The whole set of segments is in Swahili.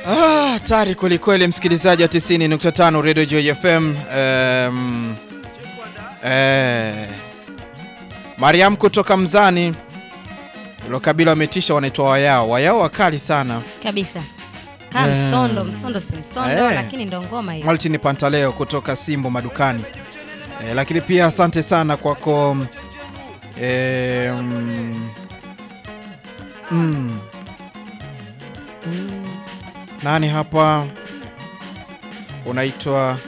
Ah, hatari kwelikweli, msikilizaji wa 90.5 Radio Joy FM. Um, eh, Mariam kutoka Mzani, ilo kabila wametisha, wanaitwa Wayao. Wayao wakali sana. kabisa kaa Eh. msondo msondo si msondo Eh. lakini ndo ngoma hiyo Maltini Pantaleo kutoka Simbo madukani. Eh, lakini pia asante sana kwako eh, mm, mm, Mm. nani hapa unaitwa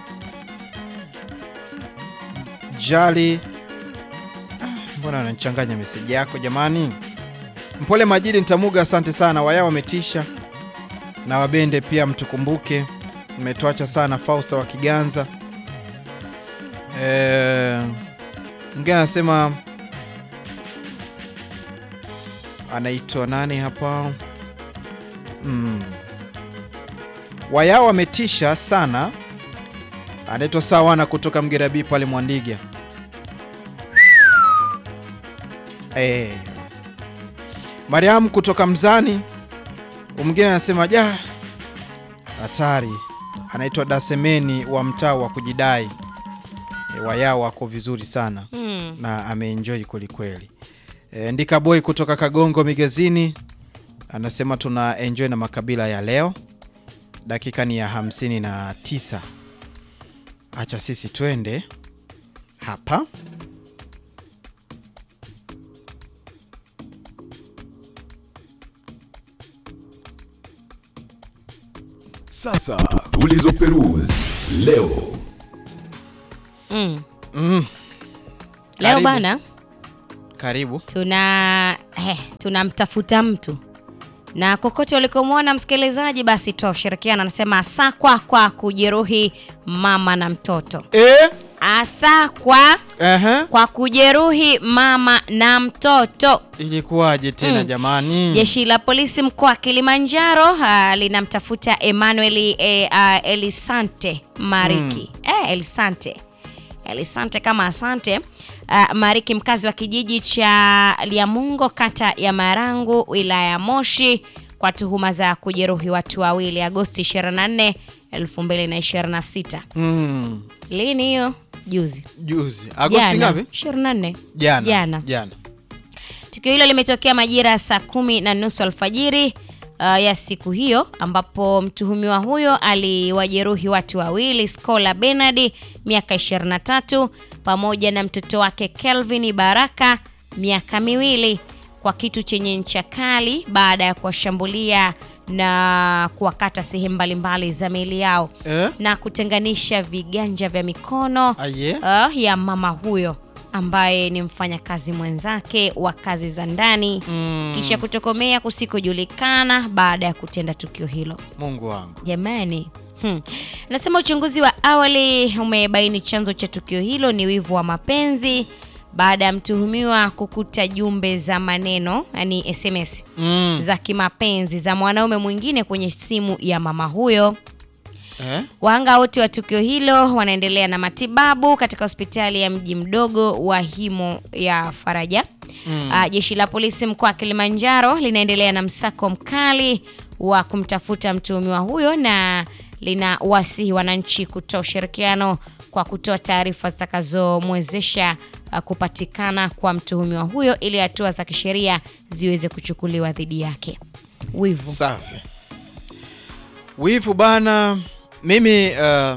Jali. Ah, mbona anachanganya meseji yako jamani? Mpole Majidi Ntamuga, asante sana. Wayao wametisha na Wabende pia mtukumbuke, mmetuacha sana. Fausta wa Kiganza eh, mwingine anasema anaitwa nani hapa mm. Wayao wametisha sana, anaitwa Sawana kutoka Mgerabi pale Mwandiga eh. Mariam kutoka Mzani, mwingine anasema ja, hatari. Anaitwa Dasemeni wa mtaa wa kujidai e, Wayao wako vizuri sana Mm. na ameenjoy kwelikweli. E, Ndika Boy kutoka Kagongo Migezini anasema tuna enjoy na makabila ya leo. Dakika ni ya hamsini na tisa. Acha sisi twende hapa Sasa tulizoperuzi leo. Mm. mm. leo Karibu. bana Karibu. tuna eh, tunamtafuta mtu na kokote ulikomwona msikilizaji basi toa ushirikiana anasema asakwa kwa kujeruhi mama na mtoto E? asakwa Aha. kwa kujeruhi mama na mtoto Ilikuwaje tena Mm. jamani? Jeshi la polisi mkoa wa Kilimanjaro ah, linamtafuta Emmanuel eh, ah, Elisante Mariki eh, Elisante Elisante kama asante ah, Mariki mkazi wa kijiji cha Liamungo kata ya Marangu wilaya ya Moshi kwa tuhuma za kujeruhi watu wawili Agosti 24 2026. Mm. Lini hiyo? Juzi. Juzi. Agosti Jana, ngapi? 24. Jana. Jana. Jana. Tukio hilo limetokea majira ya saa kumi na nusu alfajiri uh, ya siku hiyo ambapo mtuhumiwa huyo aliwajeruhi watu wawili Scola Bernard miaka 23 pamoja na mtoto wake Kelvin Baraka miaka miwili kwa kitu chenye ncha kali baada ya kuwashambulia na kuwakata sehemu mbalimbali za miili yao Eh? na kutenganisha viganja vya mikono Aye. uh, ya mama huyo ambaye ni mfanyakazi mwenzake wa kazi za ndani Mm. kisha kutokomea kusikojulikana baada ya kutenda tukio hilo. Mungu wangu. Jamani, hmm. Nasema uchunguzi wa awali umebaini chanzo cha tukio hilo ni wivu wa mapenzi baada ya mtuhumiwa kukuta jumbe za maneno yani SMS Mm. za kimapenzi za mwanaume mwingine kwenye simu ya mama huyo. Eh? Wahanga wote wa tukio hilo wanaendelea na matibabu katika hospitali ya mji mdogo wa Himo ya Faraja. Mm. Ah, jeshi la polisi mkoa wa Kilimanjaro linaendelea na msako mkali wa kumtafuta mtuhumiwa huyo na lina wasihi wananchi kutoa ushirikiano kwa kutoa taarifa zitakazomwezesha ah, kupatikana kwa mtuhumiwa huyo ili hatua za kisheria ziweze kuchukuliwa dhidi yake. Wivu. Safi. Wivu bana, mimi uh,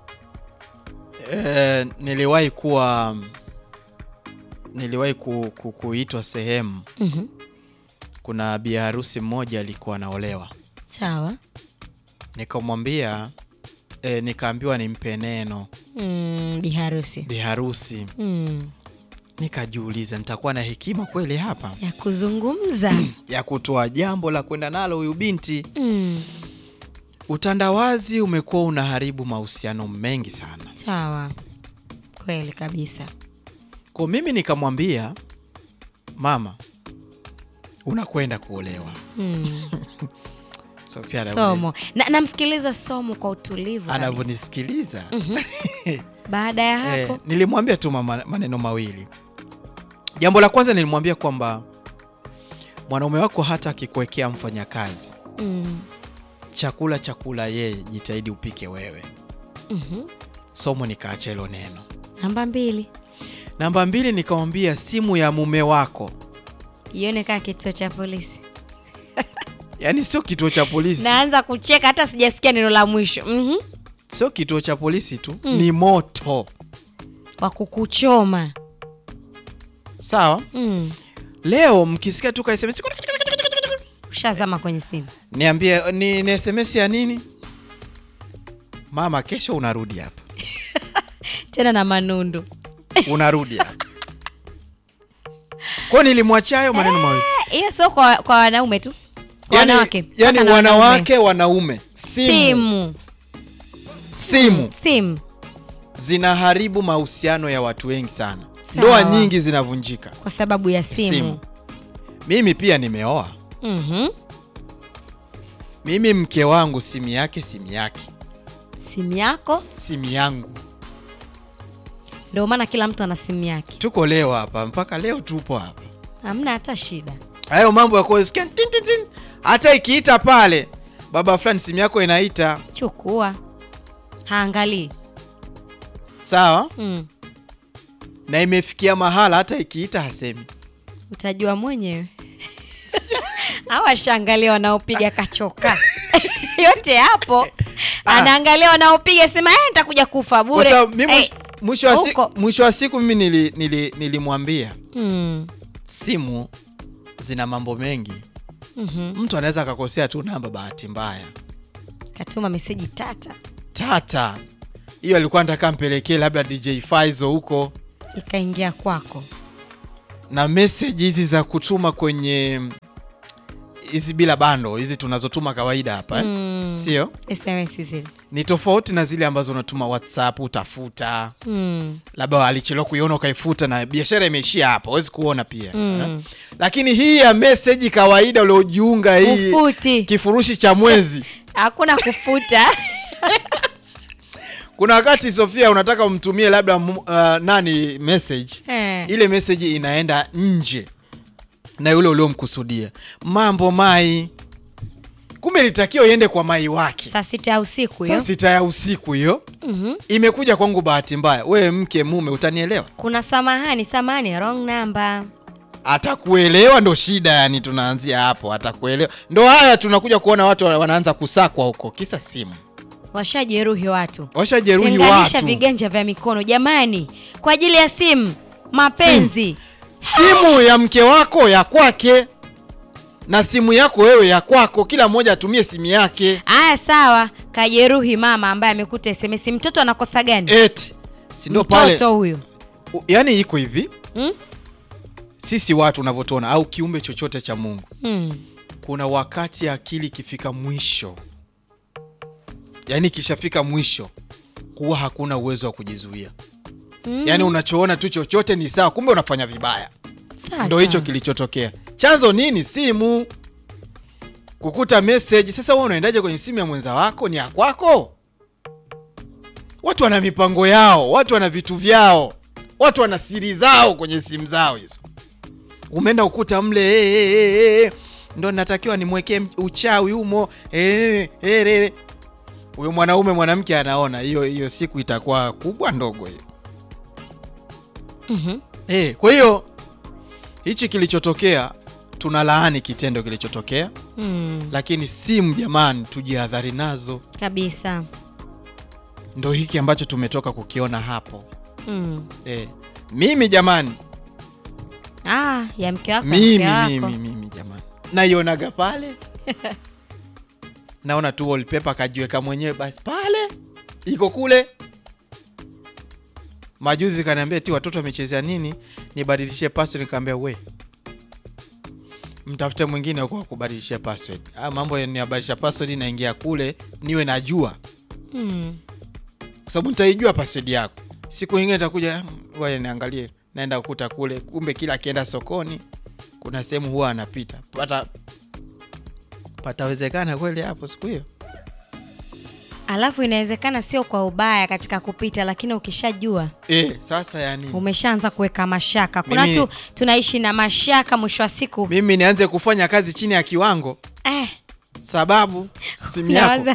uh, niliwahi kuwa niliwahi ku, ku, kuitwa sehemu. Mhm. Kuna bi harusi mmoja alikuwa anaolewa, Sawa. nikamwambia eh, nikaambiwa nimpe neno Mm, biharusi. bi harusi. Mm. Nikajiuliza, nitakuwa na hekima kweli hapa ya kuzungumza ya kutoa jambo la kwenda nalo huyu binti? mm. Utandawazi umekuwa unaharibu mahusiano mengi sana. sawa kweli kabisa Kwa mimi nikamwambia mama, unakwenda kuolewa. mm. Sofia anavyoni- somo na namsikiliza somo kwa utulivu kabisa. anavyonisikiliza baada ya eh, hapo nilimwambia tu mama- maneno mawili. Jambo la kwanza nilimwambia kwamba mwanaume wako hata akikuwekea mfanyakazi mm. chakula chakula yeye jitahidi upike wewe Mhm. somo nikaacha hilo neno Namba mbili, namba mbili nikamwambia simu ya mume wako ione kaa kituo cha polisi. yaani sio kituo cha polisi Naanza kucheka hata sijasikia neno la mwisho. Mhm. sio kituo cha polisi tu ni moto Wa kukuchoma. sawa Mm. leo mkisikia tu ka SMS Ushazama kwenye simu. niambie ni, ni sms ya nini mama kesho unarudi hapa Tena na manundu. unarudi hapa kwao nilimwachia hayo maneno mawili Eh, Hiyo sio kwa, kwa wanaume tu. Kwa yani, wanawake. yani Mpaka na wanawake wanaume simu, Simu. simu Simu. zinaharibu mahusiano ya watu wengi sana Sawa. ndoa nyingi zinavunjika Kwa sababu ya simu. simu mimi pia nimeoa Mhm. mimi mke wangu simu yake simu yake Simu yako simu yangu ndio maana kila mtu ana simu yake. tuko leo hapa mpaka leo tupo hapa Hamna hata shida. hayo mambo ya kusikia tin, tin, tin. hata ikiita pale baba fulani simu yako inaita Chukua. Haangalii. sawa Mm. na imefikia mahala hata ikiita hasemi Utajua mwenyewe. Au ashaangalia wanaopiga kachoka. Yote hapo. Ah. Anaangalia wanaopiga sema eh nitakuja kufa kwa bure. sababu mimi Eh, mwisho wa siku huko. mwisho wa siku mimi nili- nili- nilimwambia Mm. simu zina mambo mengi Mhm. mtu anaweza akakosea tu namba bahati mbaya Katuma meseji tata. tata hiyo alikuwa nataka mpelekee labda dj Faizo huko Ikaingia kwako. na message hizi za kutuma kwenye hizi bila bando hizi tunazotuma kawaida hapa eh? Mm. sio SMS zile. ni tofauti na zile ambazo unatuma whatsapp utafuta Mm. labda alichelewa kuiona ukaifuta na biashara imeishia hapo huwezi kuona pia Mm. eh? lakini hii ya meseji kawaida uliojiunga hii Ufuti. kifurushi cha mwezi Hakuna kufuta. kuna wakati sofia unataka umtumie labda mu- uh, nani message Eh. ile message inaenda nje na yule uliomkusudia mambo mai kumbe litakiwa iende kwa mai wake Saa sita ya usiku saa hiyo. sita ya usiku hiyo Mhm. imekuja kwangu bahati mbaya wewe mke mume utanielewa Kuna samahani, samahani, wrong number. atakuelewa ndo shida yani tunaanzia hapo atakuelewa ndo haya tunakuja kuona watu wa- wanaanza kusakwa huko kisa simu Washajeruhi watu. washajeruhi Tenganisha watu viganja vya mikono jamani, kwa ajili ya simu, mapenzi. simu ya mke wako ya kwake na simu yako wewe ya kwako kila mmoja atumie simu yake Aya, sawa. Kajeruhi mama ambaye amekuta SMS. Mtoto anakosa gani? eti si ndio pale Mtoto huyo U- yani iko hivi Hmm? sisi watu unavyotuona au kiumbe chochote cha mungu Hmm. kuna wakati akili ikifika mwisho yaani ikishafika mwisho huwa hakuna uwezo wa kujizuia Mm. yaani unachoona tu chochote ni sawa kumbe unafanya vibaya Sasa. ndo hicho kilichotokea chanzo nini simu kukuta message sasa wewe unaendaje kwenye simu ya mwenza wako ni ya kwako watu wana mipango yao watu wana vitu vyao watu wana siri zao kwenye simu zao hizo umeenda ukuta mle hey, hey, hey, hey. ndo natakiwa nimwekee uchawi humo eh, eh, eh. huyo mwanaume mwanamke anaona hiyo hiyo siku itakuwa kubwa ndogo hiyo Mhm. Eh, kwa hiyo hichi kilichotokea tunalaani kitendo kilichotokea, Hmm. lakini simu jamani, tujihadhari nazo. Kabisa. Ndo hiki ambacho tumetoka kukiona hapo. Hmm. Eh, mimi jamani, Ah, ya mke wako. ya mimi mke wako. mimi mimi jamani, naionaga pale naona tu wallpaper kajiweka mwenyewe basi pale iko kule. Majuzi kaniambia ti watoto wamechezea nini, nibadilishie password. Nikamwambia we mtafute mwingine huko wa kubadilishia password. Ah, mambo ya niyabadilisha password, naingia kule niwe najua, Hmm. kwa sababu nitaijua password yako. Siku nyingine itakuja, wewe niangalie, naenda kukuta kule, kumbe kila akienda sokoni kuna sehemu huwa anapita pata patawezekana kweli hapo siku hiyo Alafu inawezekana sio kwa ubaya katika kupita, lakini ukishajua e, sasa yani umeshaanza kuweka mashaka. Kuna Mimi- tu tunaishi na mashaka, mwisho wa siku mimi nianze kufanya kazi chini ya kiwango eh, sababu simu yako Nawaza-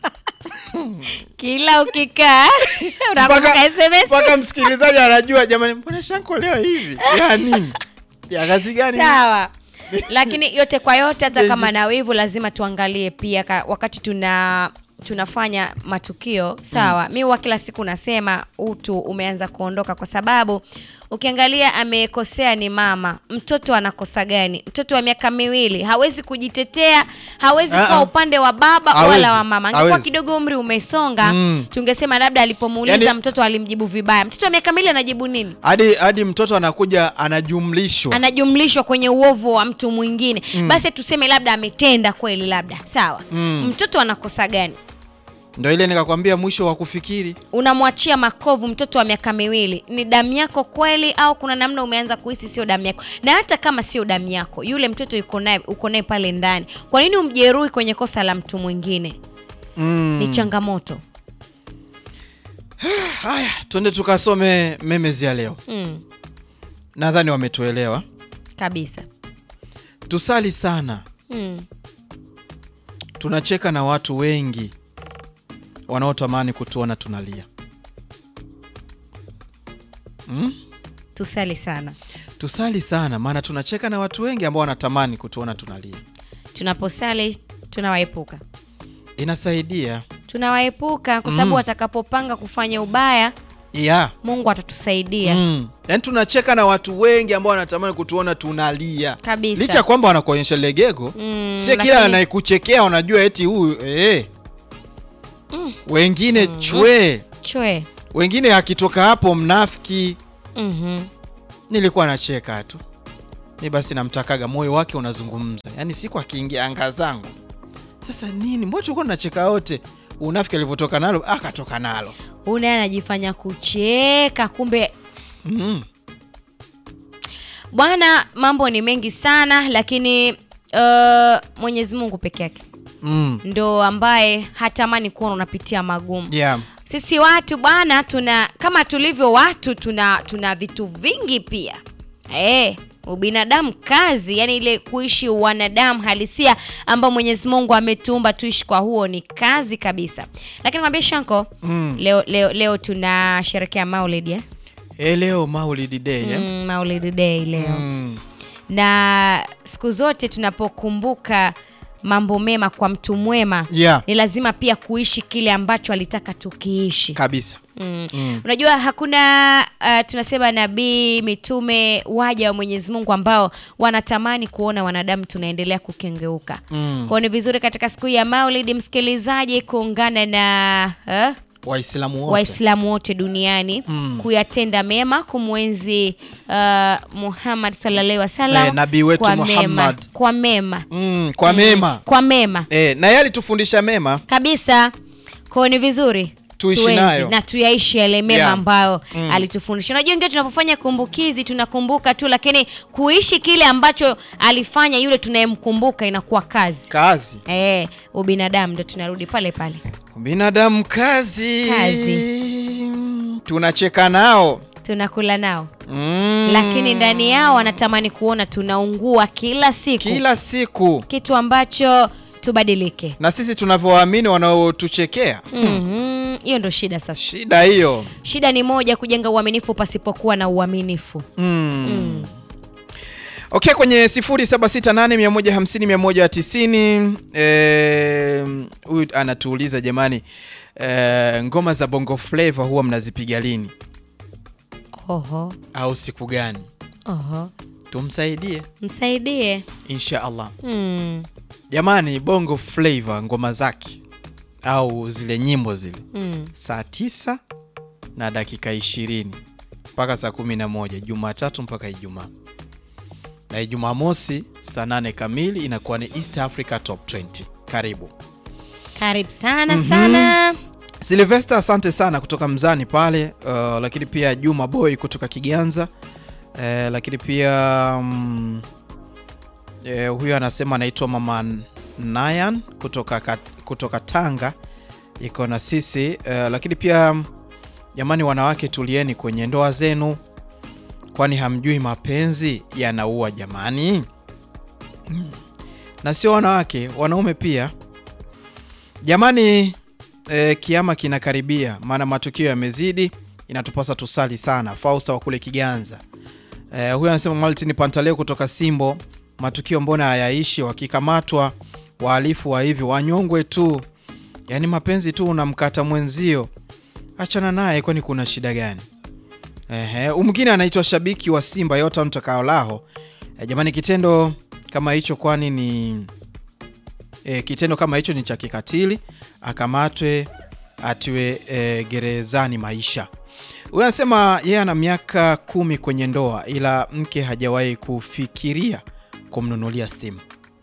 kila ukikaa unakumbuka mpaka SMS mpaka msikilizaji anajua jamani mbona shanko leo hivi ya nini ya kazi gani sawa lakini yote kwa yote hata Jeje. kama na wivu lazima tuangalie pia ka, wakati tuna tunafanya matukio sawa mi huwa kila siku nasema utu umeanza kuondoka kwa sababu ukiangalia amekosea ni mama mtoto anakosa gani mtoto wa miaka miwili hawezi kujitetea hawezi Ah, kuwa ah. upande wa baba Hawezi, wala wa mama angekuwa hawezi. kidogo umri umesonga Mm. tungesema labda alipomuuliza Yaani- mtoto alimjibu vibaya mtoto wa miaka miwili anajibu nini hadi hadi mtoto anakuja anajumlishwa anajumlishwa kwenye uovu wa mtu mwingine basi tuseme labda ametenda kweli labda sawa Mm. mtoto anakosa gani ndo ile nikakwambia mwisho wa kufikiri unamwachia makovu mtoto wa miaka miwili ni damu yako kweli au kuna namna umeanza kuhisi sio damu yako na hata kama sio damu yako yule mtoto yuko naye uko naye pale ndani kwa nini umjeruhi kwenye kosa la mtu mwingine mm. ni changamoto haya twende tukasome memes ya leo mm, nadhani wametuelewa kabisa tusali sana mm. tunacheka na watu wengi wanaotamani kutuona tunalia mm? tusali sana tusali sana maana tunacheka na watu wengi ambao wanatamani kutuona tunalia tunaposali tunawaepuka inasaidia tunawaepuka kwa sababu Mm. watakapopanga kufanya ubaya yeah. mungu atatusaidia mm. yaani tunacheka na watu wengi ambao wanatamani kutuona tunalia Kabisa. licha ya kwamba wanakuonyesha legego Mm, sie kila lakini- anayekuchekea unajua eti huyu eh. wengine chwe chwe wengine akitoka hapo mnafiki Mhm. nilikuwa nacheka tu mi basi namtakaga moyo wake unazungumza yaani siku akiingia anga zangu sasa nini mbona tulikuwa tunacheka wote unafiki alivyotoka nalo akatoka nalo huyu naye anajifanya kucheka kumbe mm. bwana mambo ni mengi sana lakini uh, mwenyezi mungu peke yake Mm. ndo ambaye hatamani kuona unapitia magumu Yeah. sisi watu bwana tuna kama tulivyo watu tuna tuna vitu vingi pia e, ubinadamu kazi yani ile kuishi wanadamu halisia ambao mwenyezi mungu ametuumba tuishi kwa huo ni kazi kabisa lakini kwambia shanko Mm. leo, leo, leo tunasherekea maulid eh? Eh, leo Maulid Day eh? mm, maulid day leo mm. na siku zote tunapokumbuka mambo mema kwa mtu mwema Yeah. ni lazima pia kuishi kile ambacho alitaka tukiishi kabisa Mm. Mm. unajua hakuna uh, tunasema nabii mitume waja wa mwenyezi mungu ambao wanatamani kuona wanadamu tunaendelea kukengeuka Mm. kwao ni vizuri katika siku hii ya maulidi msikilizaji kuungana na uh, waislamu wote waislamu wote duniani Mm. kuyatenda mema kumwenzi uh, muhammad sallallahu wasallam Eh, nabii wetu kwa mema, Muhammad. kwa mema mm, kwa mema kwa mema eh, na yeye alitufundisha mema kabisa kwao ni vizuri Tuishi tuenzi nayo. na tuyaishi yale mema Yeah. ambayo alitufundisha unajua ingia tunapofanya kumbukizi tunakumbuka tu lakini kuishi kile ambacho alifanya yule tunayemkumbuka inakuwa kazi kazi Eh, ubinadamu ndo tunarudi pale pale binadamu kazi Kazi. tunacheka nao tunakula nao mm. lakini ndani yao wanatamani kuona tunaungua kila siku kila siku kitu ambacho tubadilike na sisi tunavyowaamini wanaotuchekea Mhm, hiyo ndo shida sasa shida hiyo shida ni moja kujenga uaminifu pasipokuwa na uaminifu mm. okay kwenye 0768150190 eh, huyu anatuuliza jamani eh, ngoma za bongo flava huwa mnazipiga lini oho au siku gani oho tumsaidie msaidie insha allah mm, jamani bongo flava ngoma zake au zile nyimbo zile mm. saa tisa na dakika ishirini mpaka saa kumi na moja jumatatu mpaka ijumaa na ijumaa mosi saa nane kamili inakuwa ni east africa top 20 karibu karibu sana sana silvester asante sana kutoka mzani pale uh, lakini pia juma boy kutoka kiganza uh, lakini pia um, uh, huyo anasema anaitwa mama nayan kutoka, kat- kutoka tanga iko na sisi uh, lakini pia mm, jamani wanawake tulieni kwenye ndoa zenu kwani hamjui mapenzi yanaua jamani Mm. na sio wanawake wanaume pia Jamani eh, kiama kinakaribia, maana matukio yamezidi, inatupasa tusali sana. Fausta wa kule Kiganza eh, huyu anasema Martin Pantaleo kutoka Simbo, matukio mbona hayaishi? Wakikamatwa wahalifu wa hivi wanyongwe tu, yaani mapenzi tu unamkata mwenzio, achana naye, kwani kuna shida gani? Ehe, huyu mwingine anaitwa shabiki wa Simba Yota Mtakaolaho. Eh, jamani kitendo kama hicho kwani ni e, kitendo kama hicho ni cha kikatili, akamatwe atiwe e, gerezani maisha. Huyu anasema yeye ana miaka kumi kwenye ndoa, ila mke hajawahi kufikiria kumnunulia simu,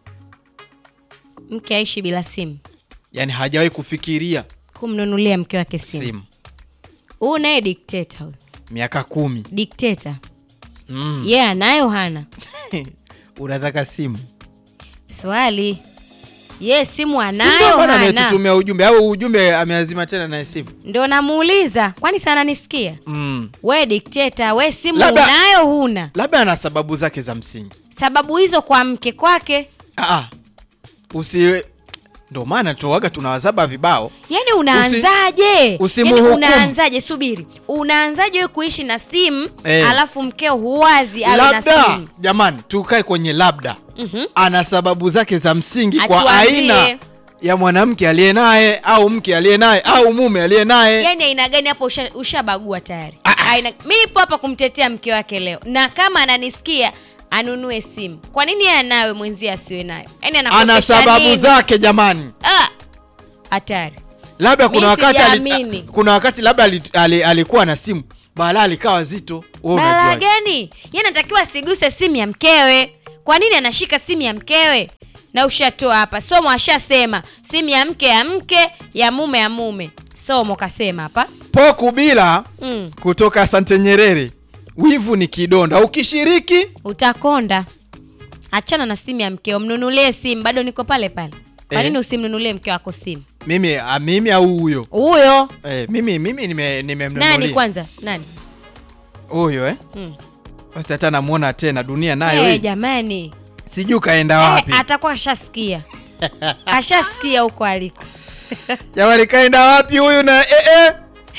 Mke aishi bila simu, yaani hajawahi kufikiria kumnunulia mke wake simu. simu. Huyu naye dikteta, huyu Miaka kumi dikteta mm. yeye anayo hana unataka simu? swali ye simu Si ndio anayo maana hana, ametutumia ujumbe au ujumbe ameazima tena naye simu ndo namuuliza, kwani sana nisikia mm. we dikteta, we simu Labda- unayo huna? labda ana sababu zake za msingi. Sababu hizo kwa mke kwake, Ah, usiwe ndo maana tuwaga tunawazaba vibao yani unaanzaje? usimhukumu. Yani unaanzaje? Subiri, unaanzaje we kuishi na simu Eh. alafu mkeo huwazi awe na labda simu? jamani tukae kwenye labda Mhm. ana sababu zake za msingi kwa Atuambie. aina ya mwanamke aliye naye au mke aliye naye au mume aliye naye yani aina gani hapo usha- ushabagua tayari Ah, ah. aina mi nipo hapa kumtetea mke wake leo na kama ananisikia anunue simu kwa nini yeye anawe mwenzie asiwe nayo yani ana anakopesha sababu nini? zake jamani Ah, hatari labda kuna Mi wakati ali, sijaamini. kuna wakati labda ali, ali, alikuwa na simu balaa likawa zito Wewe balaa unajuaje? gani ye anatakiwa asiguse simu ya mkewe kwa nini anashika simu ya mkewe na ushatoa hapa somo ashasema simu ya mke ya mke ya mume ya mume somo kasema hapa poku bila mm, kutoka Asante Nyerere wivu ni kidonda ukishiriki utakonda achana na simu ya mkeo mnunulie simu bado niko pale pale kwa Eh. nini usimnunulie mke wako simu mimi a, mimi au huyo huyo eh, mimi mimi nime- nimemnunulia nani kwanza nani huyo eh mm. basi hata namuona tena dunia nayo hey, hii. jamani sijui kaenda Eh, wapi atakuwa ashasikia ashasikia huko aliko jamani kaenda wapi huyu na eh, eh.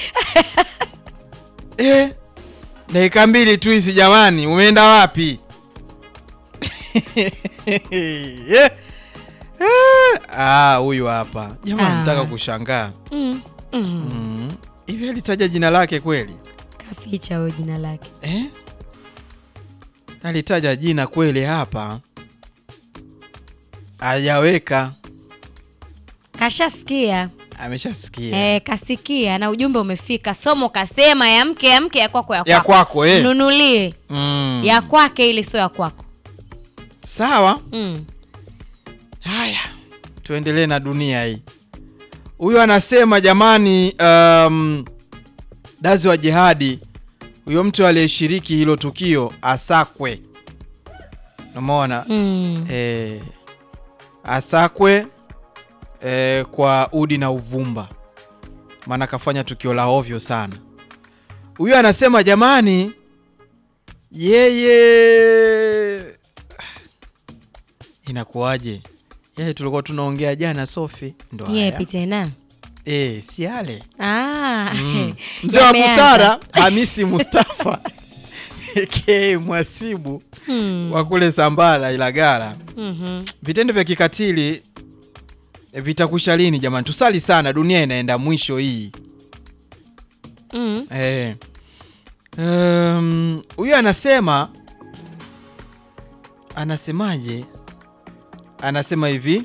eh. dakika mbili tu hizi jamani umeenda wapi eh. Eh. Ah, huyu hapa jamani Ah. nataka kushangaa mm. mm. mm. hivi alitaja jina lake kweli kaficha huyo jina lake eh? alitaja jina kweli hapa hajaweka kashasikia ameshasikia eh, kasikia na ujumbe umefika somo kasema ya mke ya mke ya kwako ya kwako, ya kwako eh. nunulie mm. ya kwake ili sio ya kwako sawa mm. haya tuendelee na dunia hii huyu anasema jamani um, dazi wa jihadi huyo mtu aliyeshiriki hilo tukio asakwe umeona Mm. eh, asakwe eh, kwa udi na uvumba maana akafanya tukio la ovyo sana huyu anasema jamani yeye inakuwaje yeye tulikuwa tunaongea jana sofi ndo haya. yepi tena eh, si yale Ah, Mm. mzee wa yameanza. busara hamisi mustafa ke mwasibu Mm. wa kule sambara ilagara Mhm. vitendo vya kikatili eh, vitakwisha lini jamani tusali sana dunia inaenda mwisho hii Mm. Eh. Um, huyu anasema anasemaje anasema hivi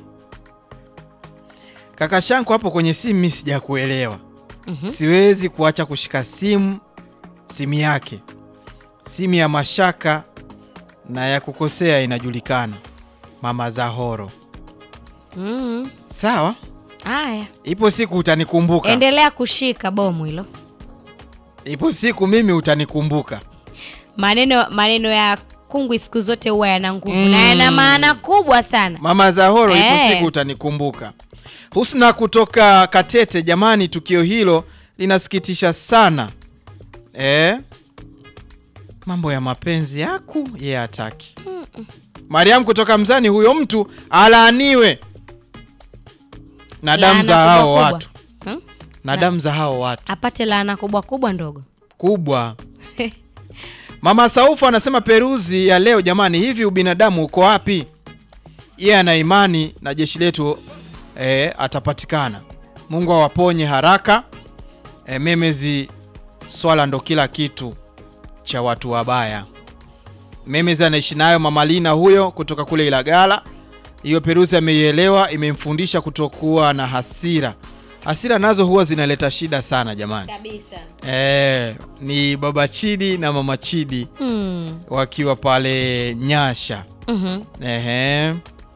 kaka shanko hapo kwenye simu mi sijakuelewa Mhm. siwezi kuacha kushika simu simu yake simu ya mashaka na ya kukosea inajulikana mama Zahoro Mm. sawa Haya, ipo siku utanikumbuka endelea kushika bomu hilo. ipo siku mimi utanikumbuka Maneno maneno ya kungwi siku zote huwa yana nguvu Mm. na yana maana kubwa sana. Mama Zahoro, ipo Eh. siku utanikumbuka. Husna kutoka Katete, jamani, tukio hilo linasikitisha sana eh? Mambo ya mapenzi yaku ye hataki. Mariam kutoka Mzani, huyo mtu alaaniwe. na damu za Laana hao kubwa watu kubwa. Hmm? na damu za hao watu apate laana kubwa kubwa ndogo kubwa mama saufu anasema peruzi ya leo jamani hivi ubinadamu uko wapi yeye ana imani na jeshi letu e, atapatikana mungu awaponye haraka e, memezi swala ndo kila kitu cha watu wabaya memezi anaishi nayo mamalina huyo kutoka kule ilagala hiyo peruzi ameielewa imemfundisha kutokuwa na hasira hasira nazo huwa zinaleta shida sana jamani kabisa Eh, ni baba Chidi na mama Chidi mm. wakiwa pale Nyasha. mm Ehe.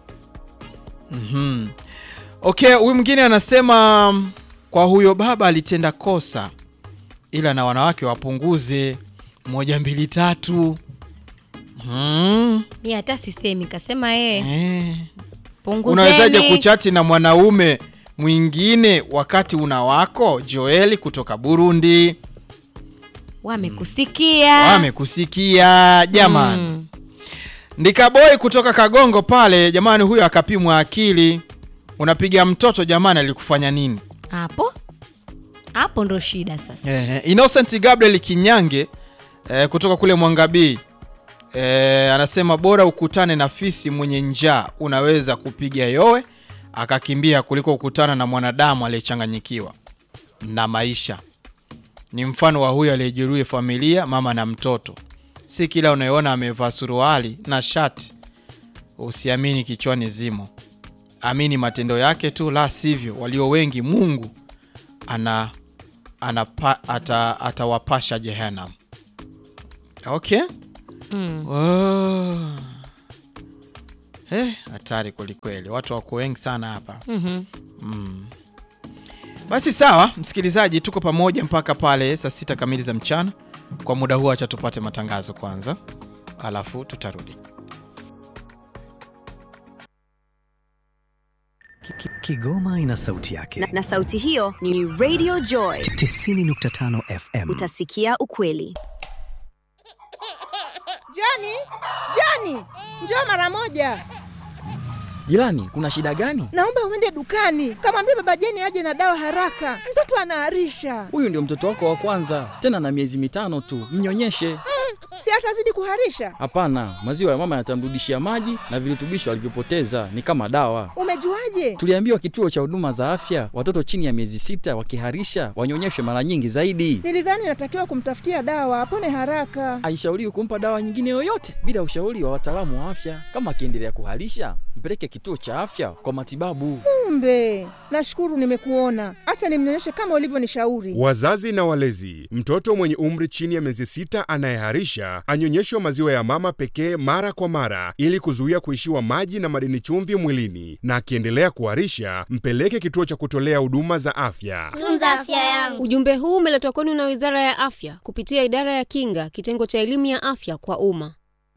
Mhm. Okay, huyu mwingine anasema mm, kwa huyo baba alitenda kosa, ila na wanawake wapunguze moja mbili tatu. Mhm. mi hata sisemi kasema yeye Eh. punguzeni Unawezaje kuchati na mwanaume mwingine wakati una wako? Joeli kutoka Burundi. wamekusikia Wamekusikia jamani. Mm. Ndikaboi kutoka Kagongo pale jamani, huyo akapimwa akili. Unapiga mtoto jamani, alikufanya nini? hapo hapo ndo shida sasa Ehe, Innocent Gabriel Kinyange eh, kutoka kule Mwangabii eh, anasema bora ukutane na fisi mwenye njaa, unaweza kupiga yowe akakimbia kuliko kukutana na mwanadamu aliyechanganyikiwa na maisha. Ni mfano wa huyo aliyejeruhi familia, mama na mtoto. Si kila unayeona amevaa suruali na shati usiamini kichwani zimo, amini matendo yake tu, la sivyo walio wengi Mungu ana anapa, ata, atawapasha Jehanam. Okay. mm. Oh. Eh, hatari kwelikweli, watu wako wengi sana hapa. mm Mm. Basi sawa, msikilizaji, tuko pamoja mpaka pale saa sita kamili za mchana. Kwa muda huu, acha tupate matangazo kwanza, alafu tutarudi. Ki- ki- Kigoma ina sauti yake. na, na sauti hiyo ni Radio Joy. 90.5 FM. Utasikia ukweli. Jani, Jani, njoo mara moja. Jirani, kuna shida gani? Naomba uende dukani, kamwambia baba Jeni aje na dawa haraka, mtoto anaharisha. Huyu ndio mtoto wako wa kwanza, tena na miezi mitano tu. Mnyonyeshe. Si atazidi kuharisha? Hapana, maziwa ya mama yatamrudishia maji na virutubisho alivyopoteza, ni kama dawa. Umejuaje? Tuliambiwa kituo cha huduma za afya, watoto chini ya miezi sita wakiharisha wanyonyeshwe mara nyingi zaidi. Nilidhani natakiwa kumtafutia dawa apone haraka. Haishauriwi kumpa dawa nyingine yoyote bila ushauri wa wataalamu wa afya. Kama akiendelea kuharisha, mpeleke kituo cha afya kwa matibabu. Kumbe, nashukuru nimekuona. Acha nimnyonyeshe kama ulivyonishauri. Wazazi na walezi, mtoto mwenye umri chini ya miezi sita anayeharisha anyonyeshwe maziwa ya mama pekee mara kwa mara ili kuzuia kuishiwa maji na madini chumvi mwilini, na akiendelea kuharisha mpeleke kituo cha kutolea huduma za afya. tunza afya yangu. Ujumbe huu umeletwa kwenu na Wizara ya Afya kupitia Idara ya Kinga, kitengo cha elimu ya afya kwa umma.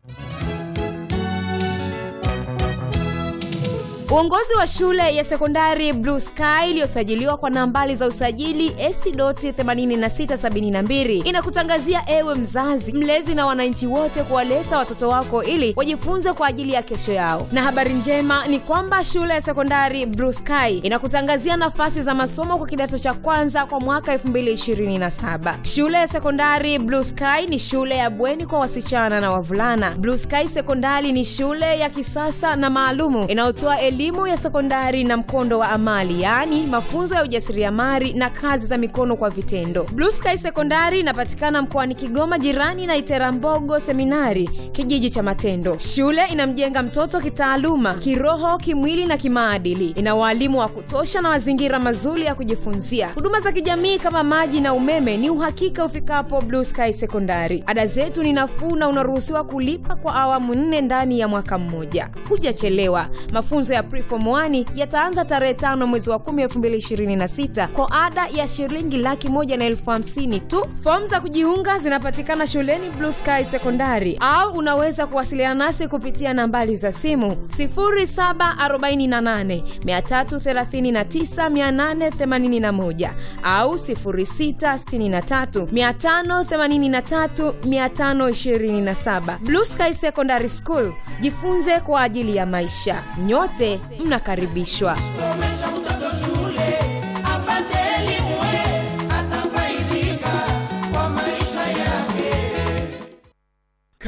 Uongozi wa shule ya sekondari Blue Sky iliyosajiliwa kwa nambari za usajili AC.8672 inakutangazia ewe mzazi, mlezi na wananchi wote kuwaleta watoto wako ili wajifunze kwa ajili ya kesho yao. Na habari njema ni kwamba shule ya sekondari Blue Sky inakutangazia nafasi za masomo kwa kidato cha kwanza kwa mwaka 2027. Shule ya sekondari Blue Sky ni shule ya bweni kwa wasichana na wavulana. Blue Sky Sekondari ni shule ya kisasa na maalumu inayotoa elimu ya sekondari na mkondo wa amali, yaani mafunzo ya ujasiriamali na kazi za mikono kwa vitendo. Blue Sky Sekondari inapatikana mkoani Kigoma, jirani na Iterambogo Seminari, kijiji cha Matendo. Shule inamjenga mtoto kitaaluma, kiroho, kimwili na kimaadili. Ina waalimu wa kutosha na mazingira mazuri ya kujifunzia. Huduma za kijamii kama maji na umeme ni uhakika ufikapo Blue Sky Sekondari. Ada zetu ni nafuu na unaruhusiwa kulipa kwa awamu nne ndani ya mwaka mmoja. Hujachelewa. Mafunzo ya Preform 1 yataanza tarehe tano mwezi wa 10 2026 kwa ada ya shilingi laki moja na elfu hamsini tu. Fomu za kujiunga zinapatikana shuleni Blue Sky Sekondari au unaweza kuwasiliana nasi kupitia nambari za simu 0748 339 881 au 0663 583 527. Blue Sky Secondary School, jifunze kwa ajili ya maisha. Nyote mnakaribishwa. Somesha mtoto shule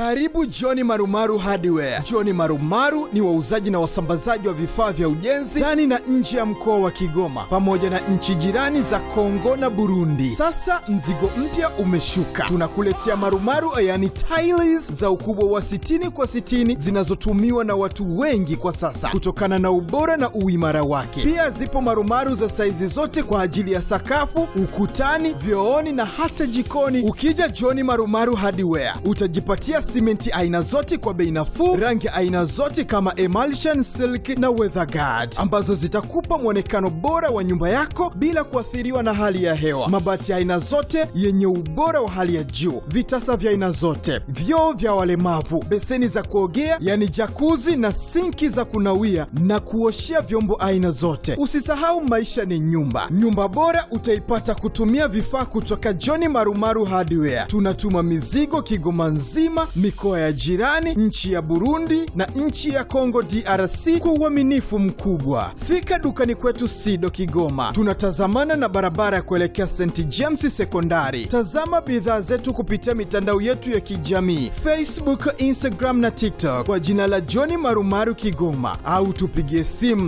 Karibu Johni Marumaru Hardware. Johni Marumaru ni wauzaji na wasambazaji wa vifaa vya ujenzi ndani na nje ya mkoa wa Kigoma pamoja na nchi jirani za Kongo na Burundi. Sasa mzigo mpya umeshuka, tunakuletea marumaru, yani tiles za ukubwa wa 60 kwa 60 zinazotumiwa na watu wengi kwa sasa kutokana na ubora na uimara wake. Pia zipo marumaru za saizi zote kwa ajili ya sakafu, ukutani, vyooni na hata jikoni. Ukija Johni Marumaru Hardware utajipatia simenti aina zote kwa bei nafuu, rangi aina zote kama emulsion, silk na weatherguard ambazo zitakupa mwonekano bora wa nyumba yako bila kuathiriwa na hali ya hewa. Mabati ya aina zote yenye ubora wa hali ya juu, vitasa vya aina zote, vyoo vya walemavu, beseni za kuogea yani jakuzi na sinki za kunawia na kuoshea vyombo aina zote. Usisahau maisha ni nyumba. Nyumba bora utaipata kutumia vifaa kutoka John Marumaru Hardware. Tunatuma mizigo Kigoma nzima, mikoa ya jirani, nchi ya Burundi na nchi ya Kongo DRC kwa uaminifu mkubwa. Fika dukani kwetu Sido Kigoma, tunatazamana na barabara ya kuelekea St James Sekondari. Tazama bidhaa zetu kupitia mitandao yetu ya kijamii Facebook, Instagram na TikTok kwa jina la John Marumaru Kigoma, au tupigie simu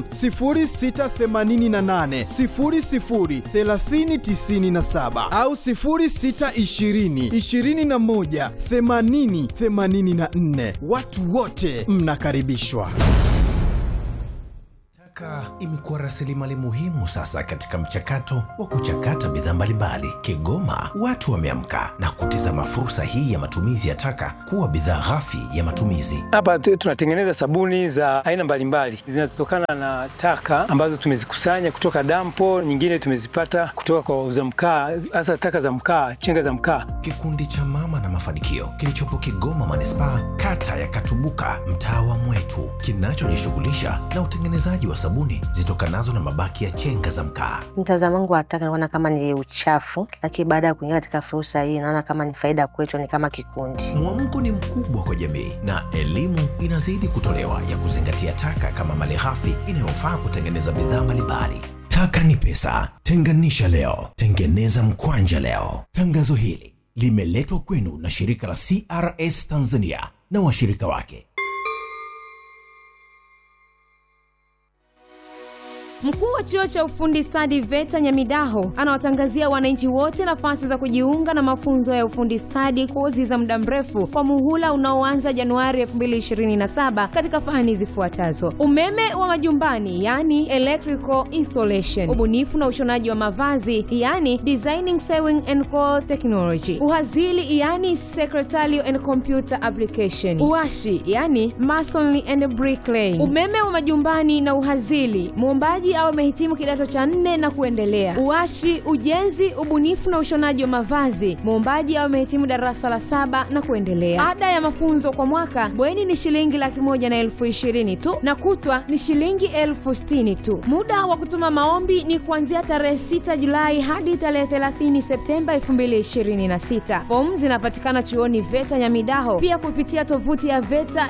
0688 00 3097 au 0620 21 80 84. Watu wote mnakaribishwa. Taka imekuwa rasilimali muhimu sasa katika mchakato wa kuchakata bidhaa mbalimbali. Kigoma watu wameamka na kutizama fursa hii ya matumizi ya taka kuwa bidhaa ghafi ya matumizi. Hapa tu- tunatengeneza sabuni za aina mbalimbali zinazotokana na taka ambazo tumezikusanya kutoka dampo, nyingine tumezipata kutoka kwa wauza mkaa, hasa taka za mkaa, chenga za mkaa. Kikundi cha Mama na Mafanikio kilichopo Kigoma manispaa, kata ya Katubuka, mtaa wa Mwetu, kinachojishughulisha na utengenezaji wa sabuni zitokanazo na mabaki ya chenga za mkaa. Mtazamo wangu wa taka naona kama ni uchafu, lakini baada ya kuingia katika fursa hii naona kama ni faida kwetu, ni kama kikundi. Mwamko ni mkubwa kwa jamii na elimu inazidi kutolewa ya kuzingatia taka kama malighafi inayofaa kutengeneza bidhaa mbalimbali. Taka ni pesa, tenganisha leo, tengeneza mkwanja leo. Tangazo hili limeletwa kwenu na shirika la CRS Tanzania na washirika wake. Mkuu wa chuo cha ufundi stadi VETA Nyamidaho anawatangazia wananchi wote nafasi za kujiunga na mafunzo ya ufundi stadi, kozi za muda mrefu kwa muhula unaoanza Januari 2027 katika fani zifuatazo: umeme wa majumbani, yani electrical installation, ubunifu na ushonaji wa mavazi, yani designing sewing and cloth technology, uhazili, yani secretarial and computer application, uashi, yani masonry and bricklaying, umeme wa majumbani na uhazili, muombaji au amehitimu kidato cha nne na kuendelea. Uashi, ujenzi, ubunifu na ushonaji wa mavazi, muombaji au amehitimu darasa la saba na kuendelea. Ada ya mafunzo kwa mwaka bweni ni shilingi laki moja na elfu ishirini tu na kutwa ni shilingi elfu sitini tu. Muda wa kutuma maombi ni kuanzia tarehe 6 Julai hadi tarehe 30 Septemba 2026. Fomu zinapatikana chuoni VETA Nyamidaho, pia kupitia tovuti ya VETA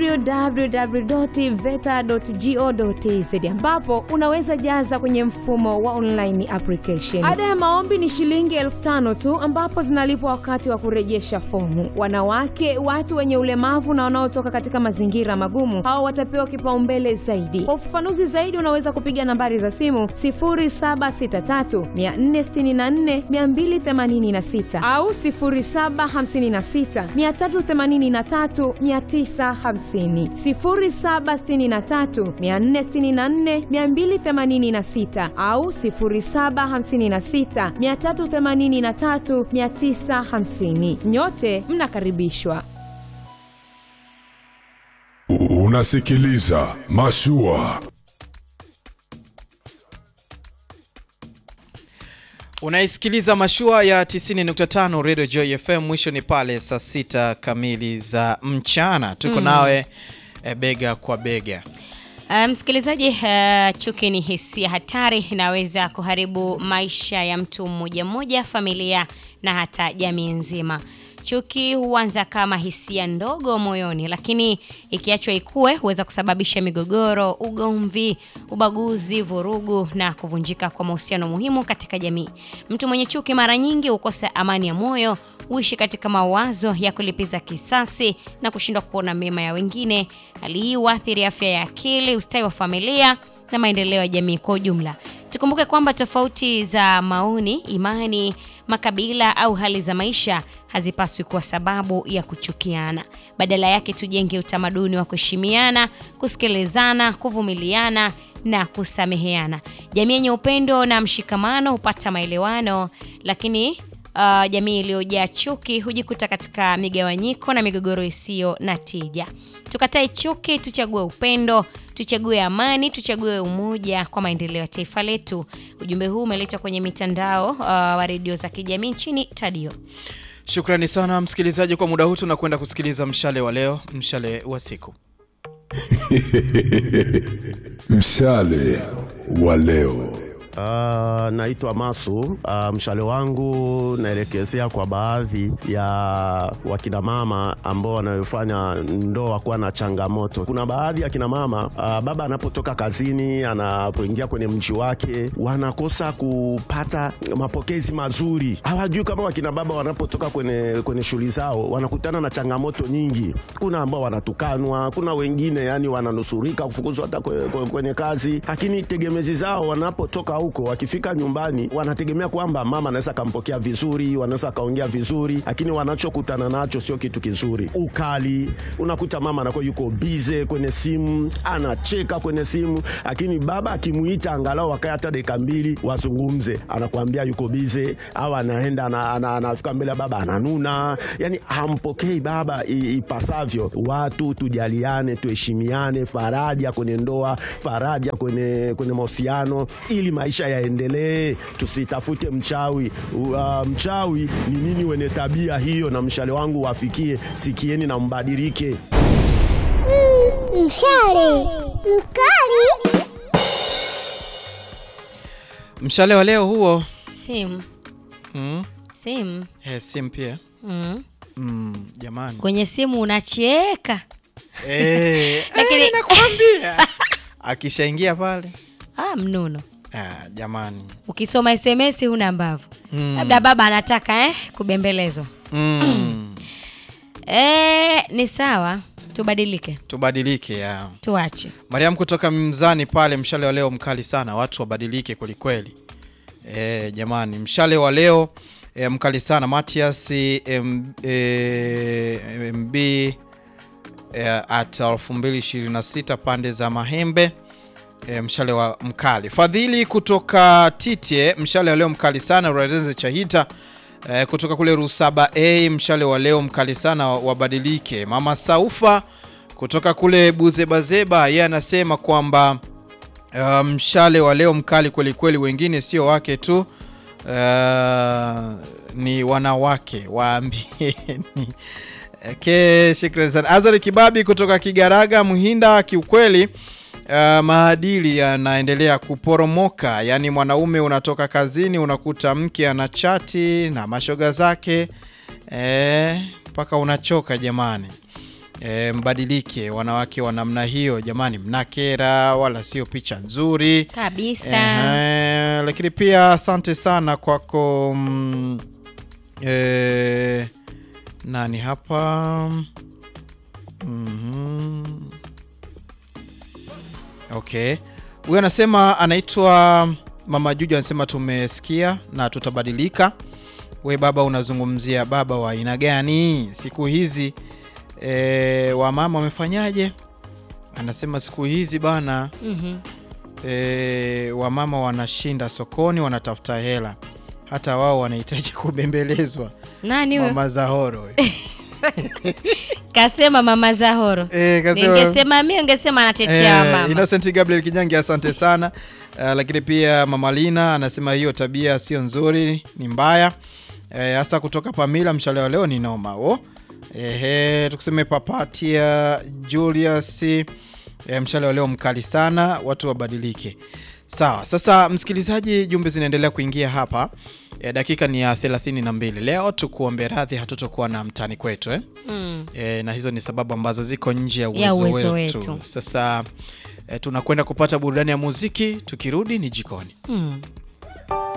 www.veta.go.tz ambapo unaweza jaza kwenye mfumo wa online application. Ada ya maombi ni shilingi elfu tano tu ambapo zinalipwa wakati wa kurejesha fomu. Wanawake, watu wenye ulemavu na wanaotoka katika mazingira magumu, hao watapewa kipaumbele zaidi. Kwa ufafanuzi zaidi, unaweza kupiga nambari za simu 0763 464 286 au 0756 383 950, 0763 464 286 au 0756 383 950. Nyote mnakaribishwa. Unasikiliza Mashua. Unaisikiliza mashua ya 90.5 Radio Joy FM. Mwisho ni pale saa sita kamili za mchana, tuko Mm. nawe eh, bega kwa bega. Uh, msikilizaji, uh, chuki ni hisia hatari, inaweza kuharibu maisha ya mtu mmoja mmoja, familia na hata jamii nzima. Chuki huanza kama hisia ndogo moyoni, lakini ikiachwa ikue huweza kusababisha migogoro, ugomvi, ubaguzi, vurugu na kuvunjika kwa mahusiano muhimu katika jamii. Mtu mwenye chuki mara nyingi hukosa amani ya moyo, uishi katika mawazo ya kulipiza kisasi na kushindwa kuona mema ya wengine. Hali hii huathiri afya ya akili, ustawi wa familia na maendeleo ya jamii kwa ujumla. Tukumbuke kwamba tofauti za maoni, imani, makabila au hali za maisha hazipaswi kuwa sababu ya kuchukiana. Badala yake tujenge utamaduni wa kuheshimiana, kusikilizana, kuvumiliana na kusameheana. Jamii yenye upendo na mshikamano hupata maelewano, lakini uh, jamii iliyojaa chuki hujikuta katika migawanyiko na migogoro isiyo na tija. Tukatae chuki, tuchague upendo, tuchague amani, tuchague umoja kwa maendeleo ya taifa letu. Ujumbe huu umeletwa kwenye mitandao uh, wa redio za kijamii nchini Tadio. Shukrani sana msikilizaji, kwa muda huu tunakwenda kusikiliza mshale wa leo, mshale wa siku. Mshale wa leo. Uh, naitwa Masu. Uh, mshale wangu naelekezea kwa baadhi ya wakina mama ambao wanayofanya ndoa kuwa na changamoto. Kuna baadhi ya kina mama uh, baba anapotoka kazini, anapoingia kwenye mji wake, wanakosa kupata mapokezi mazuri. Hawajui kama wakina baba wanapotoka kwenye, kwenye shughuli zao wanakutana na changamoto nyingi. Kuna ambao wanatukanwa, kuna wengine yani wananusurika kufukuzwa hata kwenye, kwenye kazi, lakini tegemezi zao wanapotoka huko wakifika nyumbani wanategemea kwamba mama anaweza akampokea vizuri, wanaweza akaongea vizuri, lakini wanachokutana nacho sio kitu kizuri. Ukali, unakuta mama anakuwa yuko bize kwenye simu, anacheka kwenye simu, lakini baba akimuita angalau wakae hata dakika mbili wazungumze, anakuambia yuko bize, au anaenda ana- ana- anafika mbele ya baba ananuna, yani hampokei baba i- ipasavyo. Watu tujaliane, tuheshimiane, faraja kwenye ndoa, faraja kwenye, kwenye mahusiano ili maisha yaendelee, tusitafute mchawi. Uh, mchawi ni nini wenye tabia hiyo, na mshale wangu wafikie, sikieni na mbadilike. Mshale mkali. Mshale wa leo huo Simu. mm. Simu. Eh, simu pia Mm. mm, jamani Kwenye simu unacheka. Eh, Lakini nakwambia akishaingia pale ah, mnuno. ah, jamani Ukisoma SMS huna mbavu. Mm. Labda baba anataka eh, kubembelezwa. mm. Eh, ni sawa. Tubadilike. tubadilike ya Tuache. Mariam kutoka Mzani pale, mshale wa leo mkali sana, watu wabadilike kwelikweli. E, jamani, mshale wa leo e, mkali sana. Matias M, e, MB e, at 2026 pande za Mahembe e, mshale wa mkali. Fadhili kutoka Titye, mshale wa leo mkali sana. Radenze Chahita e, kutoka kule Rusaba A, mshale wa leo mkali sana, wabadilike. Mama Saufa kutoka kule Buzebazeba, yeye anasema kwamba uh, mshale wa leo mkali kweli kweli, wengine sio wake tu uh, ni wanawake waambieni. Okay, shukrani sana Azari Kibabi kutoka Kigaraga Muhinda. Kiukweli uh, maadili yanaendelea kuporomoka, yaani mwanaume unatoka kazini unakuta mke ana chati na mashoga zake mpaka unachoka jamani. E, mbadilike wanawake wa namna hiyo jamani, mnakera wala sio picha nzuri Kabisa. Ehe, lakini pia asante sana kwako mm, e, nani hapa Mhm. Okay, huyu anasema anaitwa Mama Juju, anasema tumesikia na tutabadilika. We baba, unazungumzia baba wa aina gani siku hizi? E, wamama wamefanyaje? Anasema siku hizi bana Mhm. e, wamama wanashinda sokoni wanatafuta hela, hata wao wanahitaji kubembelezwa. Nani huyo? Mama Zahoro Kasema mama Zahoro. Eh, kasema- Ningesema mimi ungesema anatetea Eh, mama. Innocent Gabriel Kinyangi asante sana. Uh, lakini pia Mama Lina anasema hiyo tabia sio nzuri, ni mbaya. Eh, hasa kutoka Pamila mshale wa leo ni noma. Oh. Ehe, tukuseme Papatia Julius eh, mshale wa leo mkali sana, watu wabadilike. Sawa, sasa msikilizaji, jumbe zinaendelea kuingia hapa. E, dakika ni ya 32. Leo tukuombe radhi hatutokuwa na mtani kwetu eh? Mm. E, na hizo ni sababu ambazo ziko nje ya Ya uwezo, uwezo wetu. wetu. Sasa e, tunakwenda kupata burudani ya muziki, tukirudi ni jikoni. Mm.